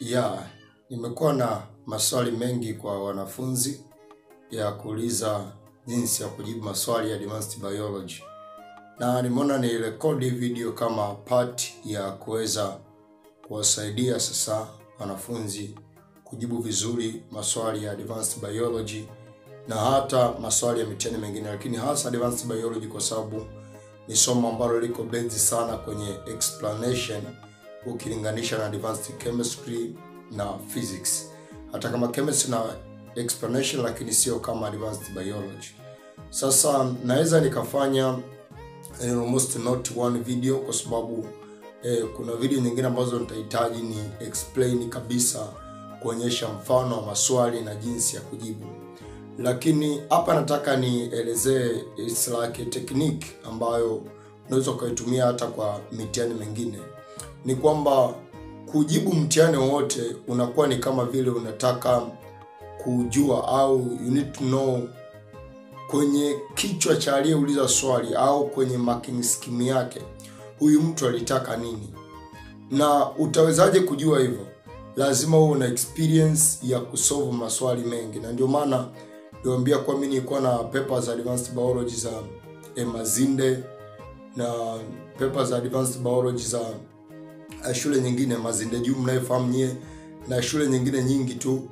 Ya, nimekuwa na maswali mengi kwa wanafunzi ya kuuliza jinsi ya kujibu maswali ya advanced biology, na nimeona ni rekodi video kama part ya kuweza kuwasaidia sasa wanafunzi kujibu vizuri maswali ya advanced biology na hata maswali ya mitihani mengine, lakini hasa advanced biology kwa sababu ni somo ambalo liko based sana kwenye explanation ukilinganisha na advanced chemistry na physics. Hata kama chemistry na explanation, lakini sio kama advanced biology. Sasa naweza nikafanya eh, almost not one video kwa sababu eh, kuna video nyingine ambazo nitahitaji ni explain kabisa kuonyesha mfano wa maswali na jinsi ya kujibu, lakini hapa nataka nielezee it's like a technique ambayo unaweza ukaitumia hata kwa mitihani mingine. Ni kwamba kujibu mtihani wowote unakuwa ni kama vile unataka kujua au you need to know kwenye kichwa cha aliyeuliza swali au kwenye marking scheme yake huyu mtu alitaka nini, na utawezaje kujua hivyo? Lazima uwe na experience ya kusolve maswali mengi, na ndio maana niwaambia kwa mimi nilikuwa na papers za advanced biology za eh, Mazinde na papers za advanced biology za eh, shule nyingine Mazinde juu mnayefahamu nyie, na shule nyingine nyingi tu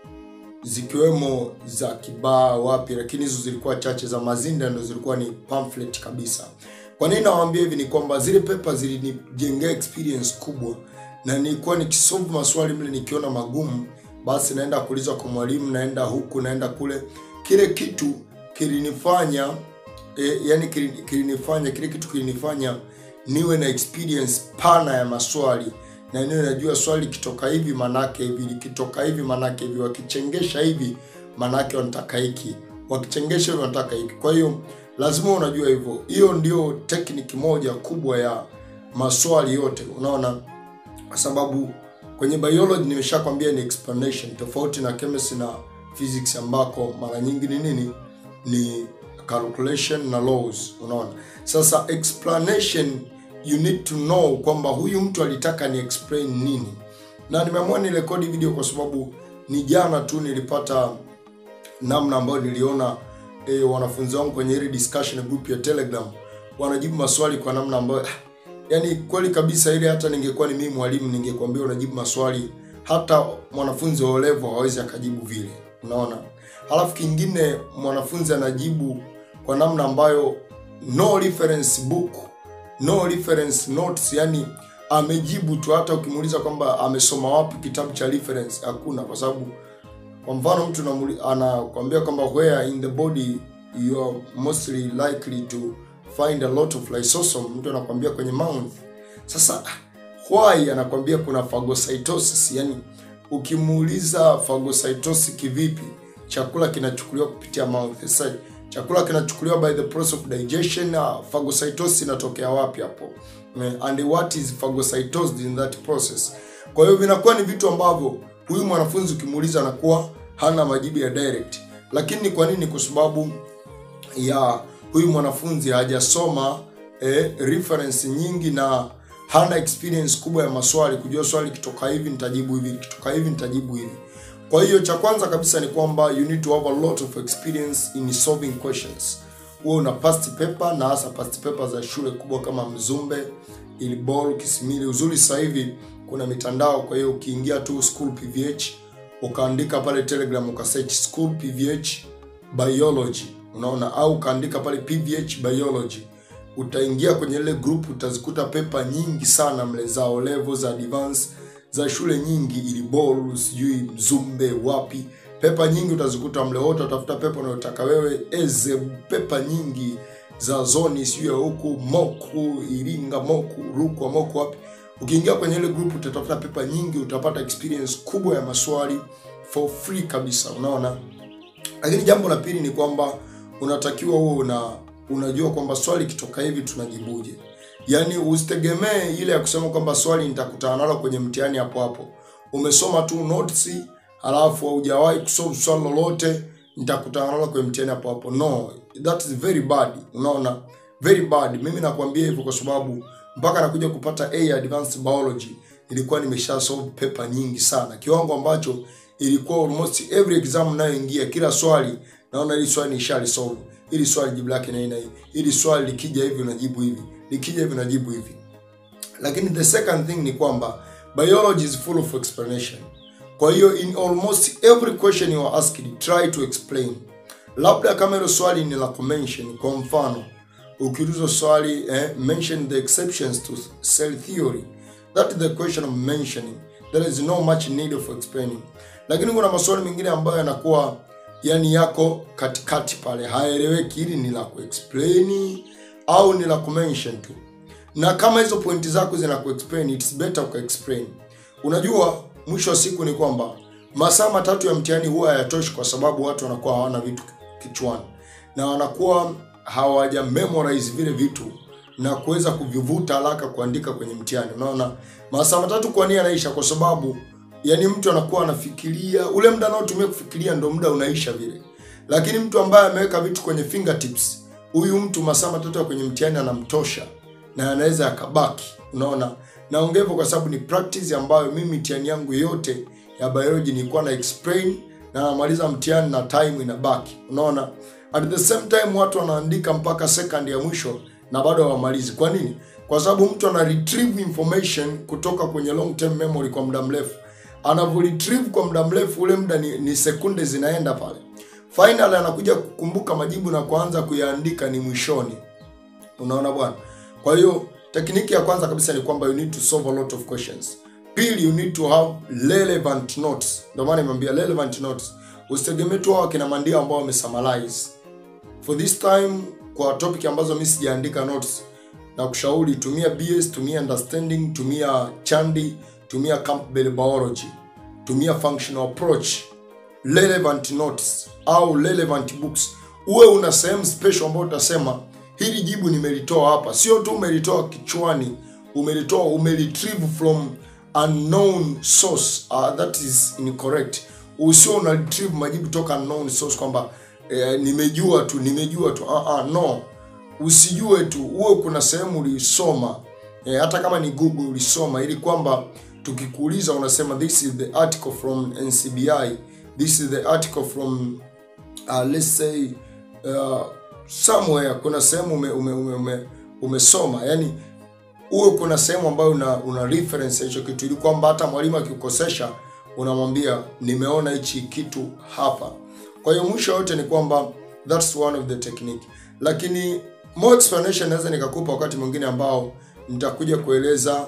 zikiwemo za Kibaa wapi, lakini hizo zilikuwa chache. Za Mazinda ndo zilikuwa ni pamphlet kabisa. Kwa nini nawaambia hivi? Ni kwamba zile pepa zilinijengea experience kubwa, na nilikuwa nikisolve maswali mle nikiona magumu, basi naenda kuuliza kwa mwalimu, naenda huku naenda kule. Kile kitu kilinifanya e, yani kilini- kilinifanya kile kitu kilinifanya niwe na experience pana ya maswali na niwe najua swali likitoka hivi manake hivi, likitoka hivi manake hivi, wakichengesha hivi manake wanataka hiki, wakichengesha hivi wanataka hiki. Kwa hiyo lazima unajua hivyo. Hiyo ndio tekniki moja kubwa ya maswali yote, unaona, kwa sababu kwenye biology nimeshakwambia ni explanation, tofauti na chemistry na physics ambako mara nyingi ni nini, ni calculation na laws, unaona. Sasa explanation you need to know kwamba huyu mtu alitaka ni explain nini, na nimeamua ni rekodi video kwa sababu ni jana tu nilipata namna ambayo niliona e, wanafunzi wangu kwenye ile discussion group ya Telegram wanajibu maswali kwa namna ambayo yani kweli kabisa, ile hata ningekuwa ni mimi mwalimu ningekwambia unajibu maswali hata mwanafunzi wa level hawezi akajibu vile, unaona. Halafu kingine mwanafunzi anajibu kwa namna ambayo no reference book no reference notes, yani amejibu tu. Hata ukimuuliza kwamba amesoma wapi kitabu cha reference, hakuna. Kwa sababu kwa mfano mtu namuli- anakwambia kwamba where in the body you are mostly likely to find a lot of lysosome, mtu anakwambia kwenye mouth. Sasa why anakwambia kuna phagocytosis, yani ukimuuliza phagocytosis kivipi, chakula kinachukuliwa kupitia mouth. Sasa chakula kinachukuliwa by the process of digestion. Uh, phagocytosis inatokea wapi hapo? Eh, and what is phagocytosis in that process? Kwa hiyo vinakuwa ni vitu ambavyo huyu mwanafunzi ukimuuliza anakuwa hana majibu ya direct. Lakini ni kwa nini? Kwa sababu ya huyu mwanafunzi hajasoma eh, reference nyingi na hana experience kubwa ya maswali, kujua swali kitoka hivi nitajibu hivi, kitoka hivi nitajibu hivi. Kwa hiyo cha kwanza kabisa ni kwamba you need to have a lot of experience in solving questions. Wewe una past paper na hasa past paper za shule kubwa kama Mzumbe, Ilbol, Kisimili. Uzuri sasa hivi kuna mitandao, kwa hiyo ukiingia tu school PVH ukaandika pale Telegram ukasearch school PVH biology, unaona, au ukaandika pale PVH biology, utaingia kwenye ile group, utazikuta pepa nyingi sana mle za O level za advance za shule nyingi, Ilibol, sijui Mzumbe, wapi, pepa nyingi utazikuta mle. Wote utafuta pepa unayotaka wewe, eze pepa nyingi za zoni, sijui ya huku Moku, Iringa, Moku, Rukwa, Moku, wapi. Ukiingia kwenye ile group utatafuta pepa nyingi, utapata experience kubwa ya maswali for free kabisa, unaona. Lakini jambo la pili ni kwamba unatakiwa uwe una unajua kwamba swali kitoka hivi tunajibuje. Yaani usitegemee ile ya kusema kwamba swali nitakutana nalo kwenye mtihani hapo hapo. Umesoma tu notes halafu haujawahi kusolve swali lolote nitakutana nalo kwenye mtihani hapo hapo. No, that is very bad. Unaona? Very bad. Mimi nakwambia hivyo kwa sababu mpaka nakuja kupata A advanced biology nilikuwa nimesha solve paper nyingi sana, kiwango ambacho ilikuwa almost every exam nayoingia, kila swali naona hili swali nishali solve, hili swali jibu lake na hii, hili swali likija hivi unajibu hivi, likija hivi unajibu hivi. Lakini the second thing ni kwamba biology is full of explanation. Kwa hiyo in almost every question you are asked, try to explain. Labda kama hilo swali ni la kumention, kwa mfano ukiulizwa swali eh, mention the exceptions to cell theory, that is the question of mentioning. There is no much need of explaining. Lakini kuna maswali mengine ambayo yanakuwa yani yako katikati pale, haeleweki, hili ni la kuexplain au ni la kumention tu na kama hizo pointi zako zina kuexplain it's better ukaexplain. Unajua, mwisho wa siku ni kwamba masaa matatu ya mtihani huwa hayatoshi, kwa sababu watu wanakuwa hawana vitu kichwani na wanakuwa hawaja memorize vile vitu na kuweza kuvivuta haraka kuandika kwenye mtihani. Unaona, masaa matatu kwa nini yanaisha? Kwa sababu yani mtu anakuwa anafikiria, ule muda anaotumia kufikiria ndo muda unaisha vile, lakini mtu ambaye ameweka vitu kwenye fingertips, huyu mtu masaa matatu ya kwenye mtihani anamtosha na anaweza akabaki. Unaona, naongea hivyo kwa sababu ni practice ambayo mimi mtihani yangu yote ya biology nilikuwa na explain na namaliza mtihani na time inabaki. Unaona, at the same time watu wanaandika mpaka second ya mwisho na bado hawamalizi. Kwa nini? Kwa sababu mtu ana retrieve information kutoka kwenye long term memory kwa muda mrefu. Anavyo retrieve kwa muda mrefu, ule muda ni, ni sekunde zinaenda pale. Finally anakuja kukumbuka majibu na kuanza kuyaandika ni mwishoni. Unaona bwana? Kwa hiyo tekniki ya kwanza kabisa ni kwamba you need to solve a lot of questions. Pili, you need to have relevant notes. Ndio maana nimeambia relevant notes. Usitegemee tu hao kina Mandia ambao wamesummarize. For this time kwa topic ambazo mimi sijaandika notes na kushauri tumia BS, tumia understanding, tumia Chandi, tumia Campbell biology, tumia functional approach, relevant notes au relevant books. Uwe una sehemu special ambayo utasema hili jibu nimelitoa hapa, sio tu umelitoa kichwani, umelitoa umeretrieve from unknown source. Uh, that is incorrect. Usio una retrieve majibu toka unknown source kwamba eh, nimejua tu nimejua tu uh, uh, no, usijue tu, uwe kuna sehemu ulisoma eh, hata kama ni Google ulisoma, ili kwamba tukikuuliza unasema this is the article from NCBI, this is the article from uh, let's say uh, somewhere kuna sehemu ume, ume, ume, ume, umesoma yani uwe kuna sehemu ambayo una, una reference hicho kitu ili kwamba hata mwalimu akikukosesha unamwambia nimeona hichi kitu hapa kwa hiyo mwisho yote ni kwamba that's one of the technique lakini more explanation naweza nikakupa wakati mwingine ambao nitakuja kueleza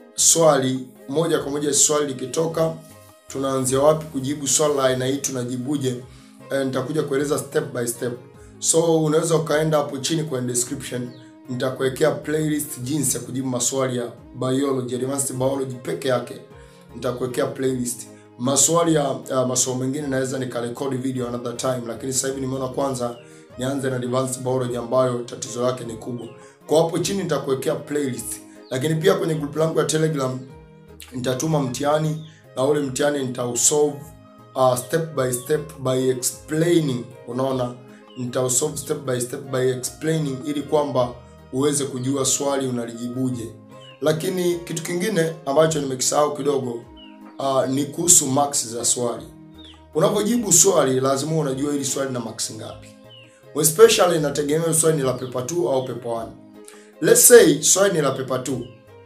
swali moja kwa moja swali likitoka tunaanzia wapi kujibu swali la aina hii tunajibuje eh, nitakuja kueleza step by step so unaweza ukaenda hapo chini kwenye description nitakuwekea playlist jinsi ya kujibu maswali ya biology advanced biology peke yake nitakuwekea playlist maswali ya uh, masomo mengine naweza nikarekodi video another time lakini sasa hivi nimeona kwanza nianze na advanced biology ambayo tatizo lake ni kubwa kwa hapo chini nitakuwekea playlist lakini pia kwenye group langu ya telegram nitatuma mtihani na ule mtihani nitausolve uh, step by step by explaining unaona nitausolve step by step by explaining ili kwamba uweze kujua swali unalijibuje lakini kitu kingine ambacho nimekisahau kidogo uh, ni kuhusu marks za swali unapojibu swali lazima unajua hili swali na marks ngapi especially inategemea swali ni la paper 2 au paper 1 let's say swali ni la paper 2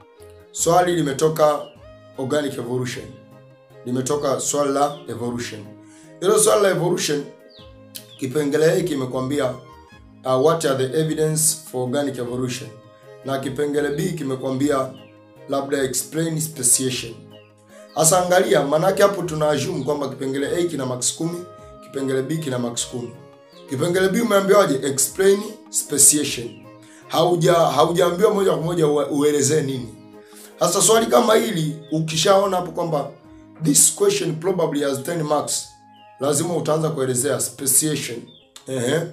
swali limetoka organic evolution limetoka swali la evolution hilo swali la evolution kipengele hiki kimekwambia uh, what are the evidence for organic evolution na kipengele b kimekwambia labda explain speciation hasa angalia maanake hapo tuna assume kwamba kipengele a kina max 10 kipengele b kina max 10 kipengele b umeambiwaje explain speciation hauja haujaambiwa moja kwa moja uelezee nini sasa swali kama hili ukishaona hapo kwamba this question probably has 10 marks lazima utaanza kuelezea speciation ehe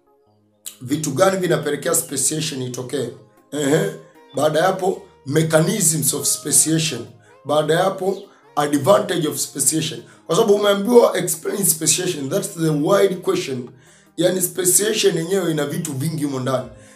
vitu gani vinapelekea speciation itokee ehe baada ya hapo mechanisms of speciation baada ya hapo advantage of speciation kwa sababu umeambiwa explain speciation that's the wide question yani speciation yenyewe ina vitu vingi humo ndani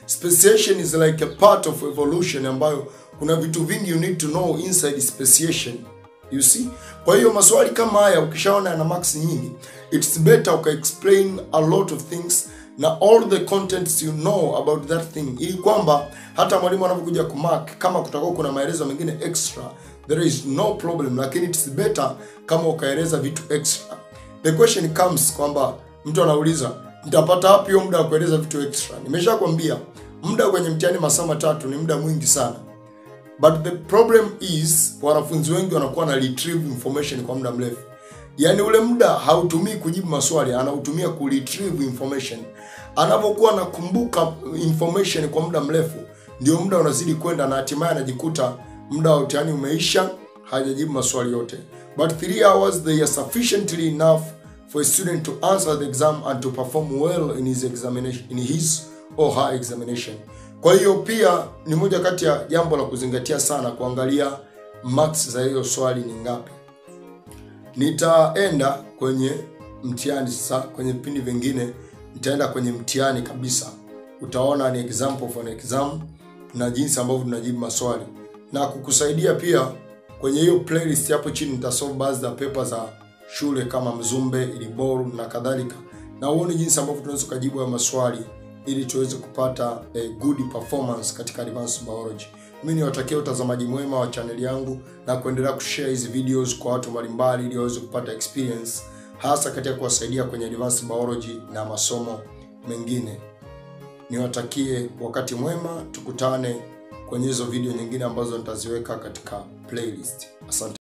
speciation is like a part of evolution ambayo kuna vitu vingi you need to know inside speciation you see kwa hiyo maswali kama haya ukishaona yana marks nyingi it's better uka explain a lot of things na all the contents you know about that thing ili kwamba hata mwalimu anapokuja kumark kama kutakuwa kuna maelezo mengine extra there is no problem lakini it's better kama ukaeleza vitu extra the question comes kwamba mtu anauliza nitapata wapi hiyo muda wa kueleza vitu extra nimeshakwambia muda kwenye mtihani masaa matatu ni muda mwingi sana but the problem is wanafunzi wengi wanakuwa na retrieve information kwa muda mrefu yaani ule muda hautumii kujibu maswali anautumia ku retrieve information anapokuwa anakumbuka information kwa muda mrefu ndio muda unazidi kwenda na hatimaye anajikuta muda wa mtihani umeisha hajajibu maswali yote but 3 hours they are sufficiently enough for a student to answer the exam and to perform well in his examination in his or her examination kwa hiyo pia ni moja kati ya jambo la kuzingatia sana kuangalia marks za hiyo swali ni ngapi nitaenda kwenye mtihani sasa kwenye vipindi vingine nitaenda kwenye mtihani kabisa utaona ni example of an exam na jinsi ambavyo tunajibu maswali na kukusaidia pia kwenye hiyo playlist hapo chini nitasolve baadhi za pepa za shule kama mzumbe iliboru na kadhalika na uone jinsi ambavyo tunaweza kujibu hayo maswali ili tuweze kupata a good performance katika advanced biology mimi niwatakia utazamaji mwema wa chaneli yangu na kuendelea kushare hizi videos kwa watu mbalimbali ili waweze kupata experience hasa katika kuwasaidia kwenye advanced biology na masomo mengine niwatakie wakati mwema tukutane kwenye hizo video nyingine ambazo nitaziweka katika playlist asante